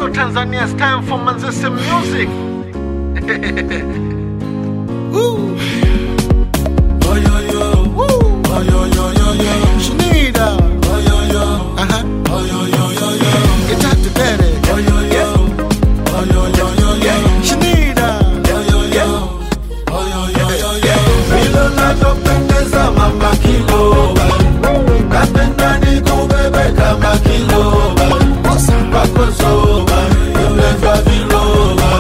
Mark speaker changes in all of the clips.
Speaker 1: Tanzania, it's time for Manzese music. Woo.
Speaker 2: Oh yo yo,
Speaker 1: Woo.
Speaker 2: oh yo yo yo yo,
Speaker 1: Shanida.
Speaker 2: oh yo yo,
Speaker 1: Uh-huh.
Speaker 2: oh yo yo yo yo,
Speaker 1: Get out to daddy.
Speaker 2: oh yo yo, oh yo yo yo yo,
Speaker 1: Shanida.
Speaker 2: oh yo yo, oh yo yo yo yo. Vile unavyopendeza mama kiloba, napenda nikubebe kama kiloba, kwako zoba, umevaa viloba,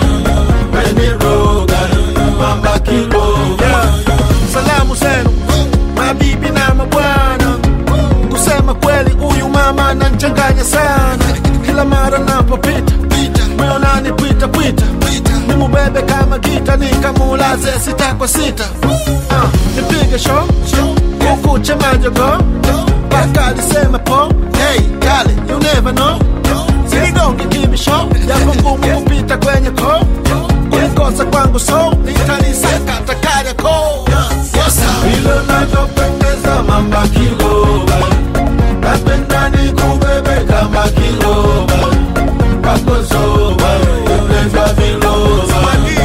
Speaker 2: umeniroga mama kiloba.
Speaker 1: Salamu zenu mabibi na mabwana, kusema kweli huyu mama ananichanganya sana. Kila mara napopita moyo unanipwita pwita, nimubebe kama gita nikamulaze sita kwa sita. Ah, nipige show kukuche majogo mpaka alisema po hey, kale you never know sinigonge kibisho yako ngumu kupita kwenye ko ulikosa kwangu so nitanisakata kariako
Speaker 2: vile unavyopendeza mama kiloba, napenda nikubebe kama kiloba, kwako zoba, umevaa viloba,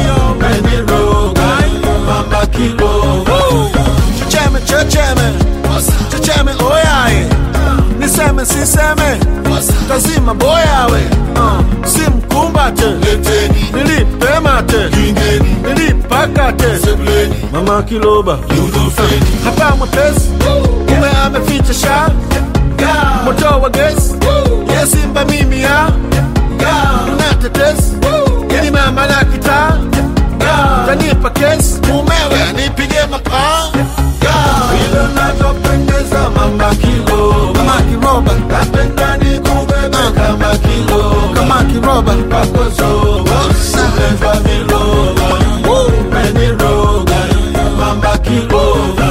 Speaker 2: umeniroga mama kiloba.
Speaker 1: Checheme, checheme, checheme oyaye, niseme siseme, tazima boyawe, uh, simkumbate,
Speaker 2: Leteni,
Speaker 1: nilipe mate,
Speaker 2: kingeni,
Speaker 1: nilipakate,
Speaker 2: sebleni,
Speaker 1: mama kiloba,
Speaker 2: yudofeni,
Speaker 1: hapa mwepesi, ume ameficha sha, moto wa gesi, yesimba mimi ya, unatetesi, ili mama la kitaa, tanipa kesi, mumewe anipige mapaa,
Speaker 2: vile unavyopendeza mama kiloba,
Speaker 1: mama kiroba,
Speaker 2: napenda nikubebe kama kiloba,
Speaker 1: kama kiroba,
Speaker 2: kwako zoba, umevaa viloba, umeniroga mama kiloba.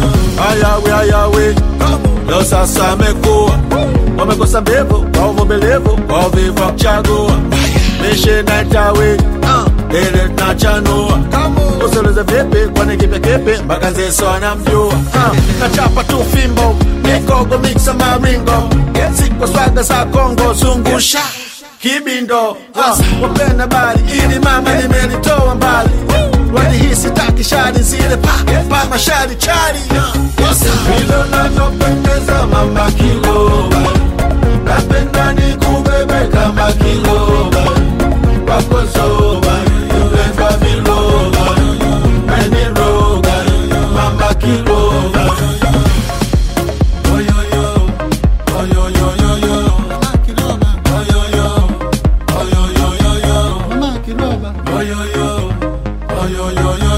Speaker 1: ayawe ayawe leo sasa amekuwa wamekosa mbevu kwa uvumilivu kwa uvivu wa kuchagua mishe na tawe ile tunachanua usiulize vipi kwani kipe kipe mpaka zeso anamjua Ah, nachapa tu fimbo mikogo miksa maringo siko swaga za kongo zungusha kibindo Ah, wapenda bali ili mama limenitoa mbali wadi hii sitaki shari zile pa pa mashari chari
Speaker 2: vile unavyopendeza mama kiloba, napenda nikubebe kama kiloba, kwako zoba, umevaa viloba, umeniroga mama kiloba. Oyoyo, oyoyoyoyo, oyoyo, oyoyoyoyo, oyoyo, oyoyoyoyo.